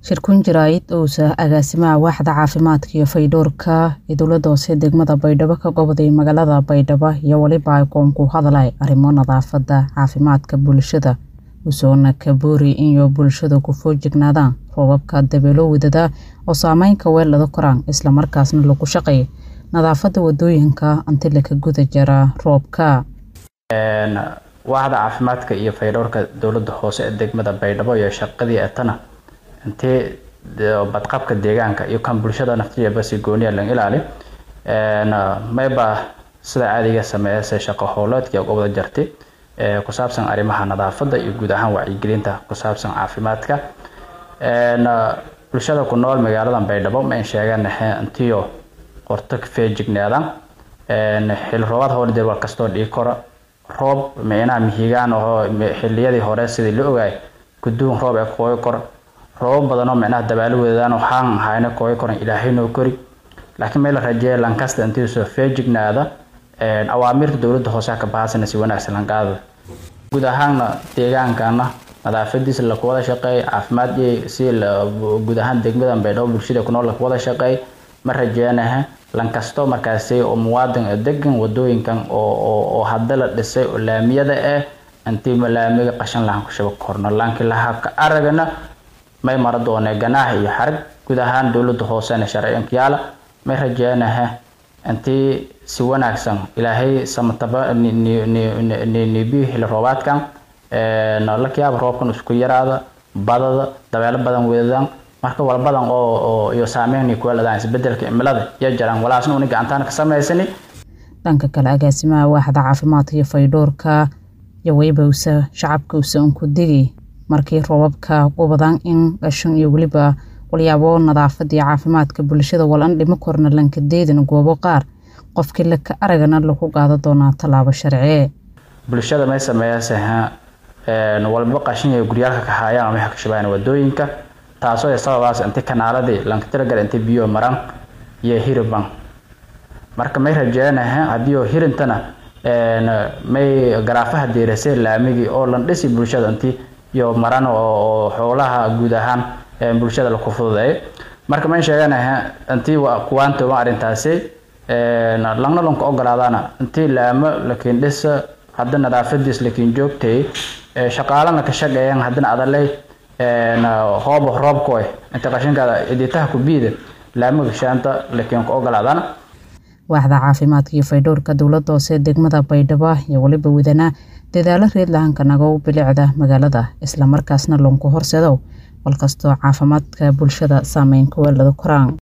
shirkun jaraa'id uusa agaasimaha waaxda caafimaadka iyo fayadhowrka ee dowladda hoose degmada baydhabo ka goboday magaalada baydhabo iyo weliba ay koonku hadlay arrimo nadaafadda caafimaadka bulshada usoona kaboori inyo bulshada ku foojignaadaan roobabka dabeelo wadada oo saameynka weelada koraan islamarkaasna lagu shaqeeya nadaafadda wadooyinka inti laka guda jara roobka waaxda caafimaadka iyo fayadhowrka dowladda hoose ee degmada baydhabo iyo shaqadii etana intii badqabka deegaanka iyo kan bulshada naftigeeba si gooniya lan ilaali mayba sida caadiga sameeyase shaqo howleedkii gobada jartay ku saabsan arrimaha nadaafadda iyo guud ahaan wacyigelinta ku saabsan caafimaadka bulshada ku nool magaalada baydhabo ma in sheegaan intiyo qorto ka feejignaadaan xil roobaad howla jadwal kastoo dhigi karo roob micnaha mihigaan oo xiliyadii hore sidii la ogaay guduun roob ee kooyo kor roobab badanoo micnaha dabaalo wadadaan waxaan ahayna kooyo koran ilaahay noo kori laakiin meel la rajeeya lankasta intii soo feejignaada awaamirta dowladda hoose ka bahasana si wanaagsan lanqaada guud ahaanna deegaankana nadaafadiisa laku wada shaqeey caafimaad si guud ahaan degmada baydhabo bulshada ku nool laku wada shaqeey ma rajeenaha lankasto markaasi oo muwaadin degan wadooyinkan oo hadda la dhisay oo laamiyada ah intii laamiga qashan lahan ku shaba korno laakiin lahabka aragana may mara doonee ganaax iyo xarag guud ahaan dowladda hoosena sharciyankayaala may rajeenaha intii si wanaagsan ilaahay samataba nibiyo xili roobaadkan lakiyaaba roobkan isku yaraada badada dabeelo badan weedadaan marka walbadan oo iyo saameyn kuweeladaan isbedelka cimilada iyo jaraan walaasna una gacantaan ka samaysani dhanka kale agaasimaha waaxda caafimaadka iyo fayadhowrka iyo weliba usa shacabka usa unku digay markii roobabka u badaan in qashin iyo weliba walyaabo nadaafada iyo caafimaadka bulshada walan dhimo korna lankadeedana goobo qaar qofkii laka aragana lagu qaada doonaa tallaabo sharciye bulshada may sameeyase walba qashin iyo guryaalka ka haayaan ama ka shabaayaan wadooyinka taasoo sababaas inti kanaaladii lanka tiragal inti biyo maran iyo hiriban marka may rajeenaha haddii hirintana may garaafaha deerasay laamigii oo lan dhisi bulshada inti iyo maran oo xoolaha guud ahaan bulshada laku fududeeyo marka may sheeganaha intii kuwaantooban arrintaasi langna lanku ogolaadaana intii laamo lakiin dhisa hadda nadaafadiis lakiin joogtay shaqaalana ka shaqeeyaan haddana adaley hoob roobkoy inta qashinkaada iditaha ku biida laamaga shaanta lakiin ku ogolaadana waaxda caafimaadka iyo faydhowrka dowladda hoose degmada baydhabo iyo weliba wadana dadaalo reedlahanka nago bilicda magaalada islamarkaasna lonku horseedo walkastoo caafimaadka bulshada saameyn ku weelada koraan